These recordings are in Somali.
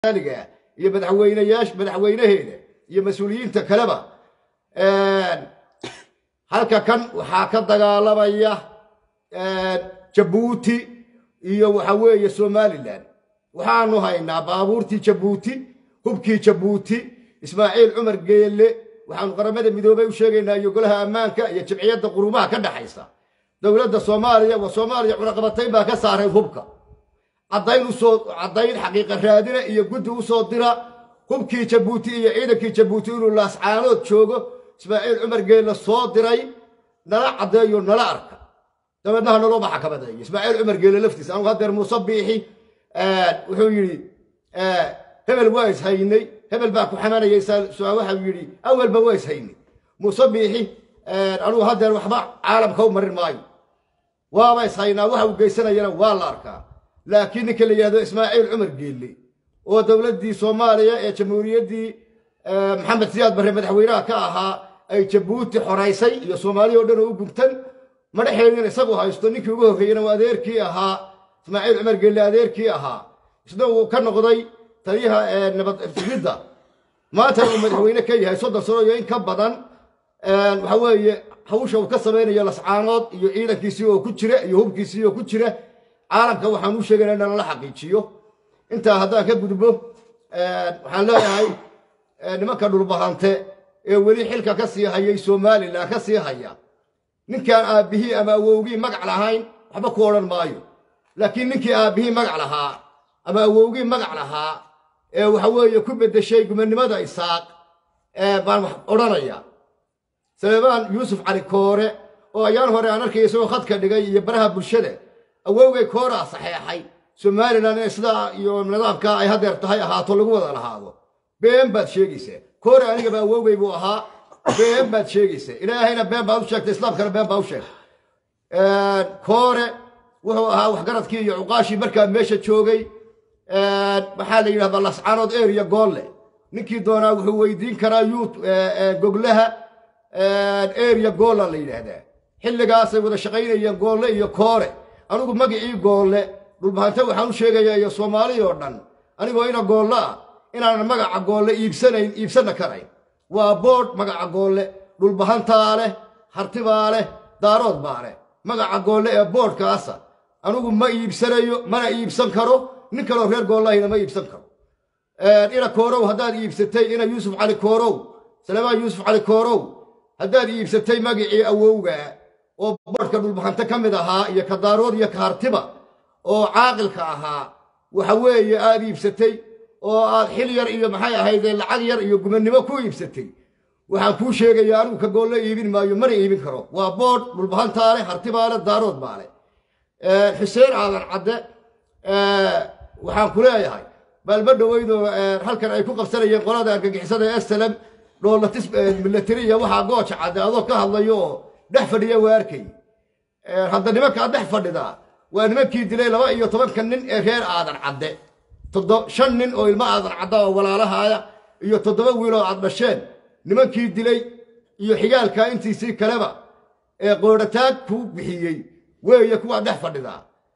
aliga iyo madaxweyneyaasha madaxweynaheeda iyo mas-uuliyiinta kaleba halka kan waxaa ka dagaalamaya jabuuti iyo waxa weeye somalilan waxaanu haynaa baabuurtii jabuuti hubkii jabuuti ismaaciil cumar geelle waxaanu qaramada midoobey u sheegaynaa iyo golaha ammaanka iyo jimciyadda qurumaha ka dhexaysa dowladda soomaaliya waa soomaaliya cunaqabatayn baa ka saaray hubka caddayn usoo caddayn xaqiiqa raadina iyo guddi usoo dira hubkii jabuuti iyo ciidankii jabuuti inuu laascaanood joogo ismaaciil cumar geelle soo diray nala caddeeyo nala arka dabeednaha naloo maxkamadeeyo ismaaciil cumar geelle laftiisa anugu haddeer muuse biixi wuxuu yidhi hebel waa ishaynay hebel baa ku xamanayay waxau yidhi awalba waa ishaynay muuse biixi anugu haddeer waxba caalamka u marin maayo waaba ishaynaa waxa uu geysanayana waa la arkaa laakiin ninka la yidhahdo ismaaciil cumar geelle oo dowladdii soomaaliya ee jamhuuriyaddii maxamed siyaad barre madaxweynaha ka ahaa ay jabuuti xoraysay iyo soomaaliya o dhan oo u gubtan madhaxeedin isagu haysto ninkii ugu horreeyena waa adeerkii ahaa ismaaciil cumar geelle adeerkii ahaa isna uu ka noqday taliyaha nabad sugidda maantana uu madaxweyne ka yahay soddon sano iyo in ka badan waxa weeye hawsha uu ka samaynayo lascaanood iyo ciidankiisii oo ku jira iyo hubkiisii oo ku jira caalamka waxaan u sheegayna in lala xaqiijiyo intaa haddaan ka gudbo waxaan leeyahay nimanka dhulbahante ee weli xilka ka sii hayay somalilan ka sii haya ninkaan aabbihii ama awowgii magac lahayn waxba ku odhan maayo laakiin ninkii aabbihii magac lahaa ama awowgii magac lahaa ee waxa weeye ku beddeshay gumannimada isaaq baan wax odhanaya saleebaan yuusuf cali koore oo ayaan hore aan arkaya isagoo khadka dhigay iyo baraha bulshada awowgay kooraa saxeexay somalilan inay sidaa iyo nidaamkaa ay hadeer tahay ahaato lagu wada lahaado been baad sheegaysaa koore anigaba awowgay buu ahaa been baad sheegaysaa ilaahayna been baad u sheegtay islaamkana been baad u sheegtay koore wuxuu ahaa waxgaradkii iyo cuqaashii markaa meesha joogay maxaa la yidhahdaa lascaanood area goolle ninkii doonaa wuxuu weydiin karaa yuut goglaha area goolla la yidhaahdaa xilligaasay wada shaqaynayeen goolle iyo koore anigu magicii goolle dhulbahante waxaan u sheegayaa iyo soomaali oo dhan anigoo ina goolle ah inaanan magaca goolle iibsanayn iibsanna karayn waa boodh magaca goolle dhulbahantaa leh hartibaa leh daarood baa leh magaca goolle ee boodhkaasa anigu ma iibsanayo mana iibsan karo nin kaloo reer goollahina ma iibsan karo ina koorow haddaad iibsatay ina yuusuf cali koorow saleemaan yuusuf cali koorow haddaad iibsatay magicii awowga oo boodhka dhulbahante ka mid ahaa iyo ka daarood iyo ka hartiba oo caaqilka ahaa waxa weeye aad iibsatay oo aad xil yar iyo maxay ahaydee lacag yar iyo gumannimo ku iibsatay waxaan kuu sheegayaa anigu ka goolle iibin maayo mana iibin karo waa boodh dhulbahantaa leh hartibaa leh daarood baa leh xuseen aadan cadde waxaan ku leeyahay baalma dhoweydoo halkan ay ku qabsanayeen qolada argagixisada ee salam dhoolatis milatariya waxaa gooja cadde adoo ka hadlayo oo dhex fadhiya waa arkay hadda nimankaa dhex fadhidaa waa nimankii dilay laba iyo tobanka nin ee reer aadan cadde shan nin oo ilmo aadan cadda oo walaalahaaya iyo toddoba wiil oo aad dhasheen nimankii dilay iyo xigaalkaa intiisii kaleba ee qoodhataag kuu bixiyey weeye kuwaa dhex fadhidaa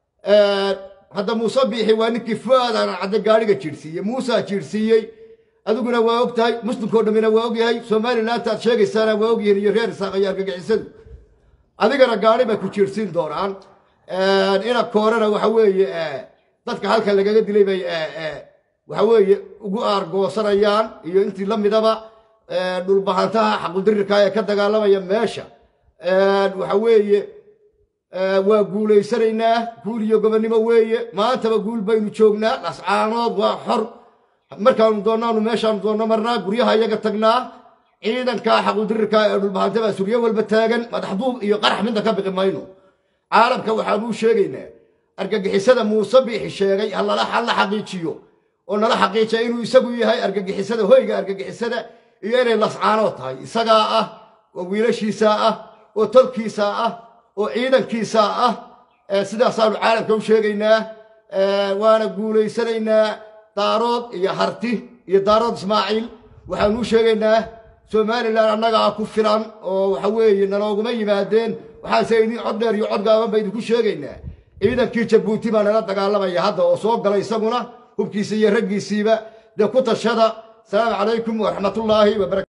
hadda muuse biixi waa ninkii fuaad aadan cadde gaadhiga jiirhsiiyey muusaa jiirhsiiyey adiguna waa og tahay muslimkao dhammina waa og yahay somalilantaad sheegaysaana waa og yihiin iyo reer isaaq iyo argagixisadu adigana gaadhi bay ku jiirhsiin doonaan ina koorena waxa weeye dadka halkan lagaga dilay bay waxa weeye ugu aargoosanayaan iyo intii la midaba dhulbahantaha xaqudirirka ee ka dagaalamaya meesha waxa weeye waa guulaysanaynaa guul iyo gobonnimo weeye maantaba guul baynu joognaa dhascaanood waa xor markaanu doonnaanu meeshaanu doonno marnaa guryaha iyaga tagnaa ciidankaa xaqudirirka ee dhulbahante baa suryo walba taagan madaxduub iyo qarax midna ka biqi mayno caalamka waxaanuu sheegaynaa argagixisada muuse biixi sheegay hala xaqiijiyo oo nala xaqiijiya inuu isagu yahay argagixisada hoyga argagixisada iyo inay lascaanoo tahay isagaa ah oo wiilashiisaa ah oo tolkiisaa ah oo ciidankiisaa ah sidaasaanu caalamka u sheegaynaa waana guulaysanaynaa daarood iyo harti iyo daarood ismaaciil waxaanuu sheegaynaa somalilan annagaa ku filan oo waxa weeye nalooguma yimaadeen waxaase idin cod dheer iyo cod gaaban ba idinku sheegaynaa ciidankii jabuuti baa nala dagaalamaya hadda oo soo galay isaguna hubkiisa iyo raggiisiiba dee ku tashada asalaamu calaykum waraxmatullaahi wabarakatu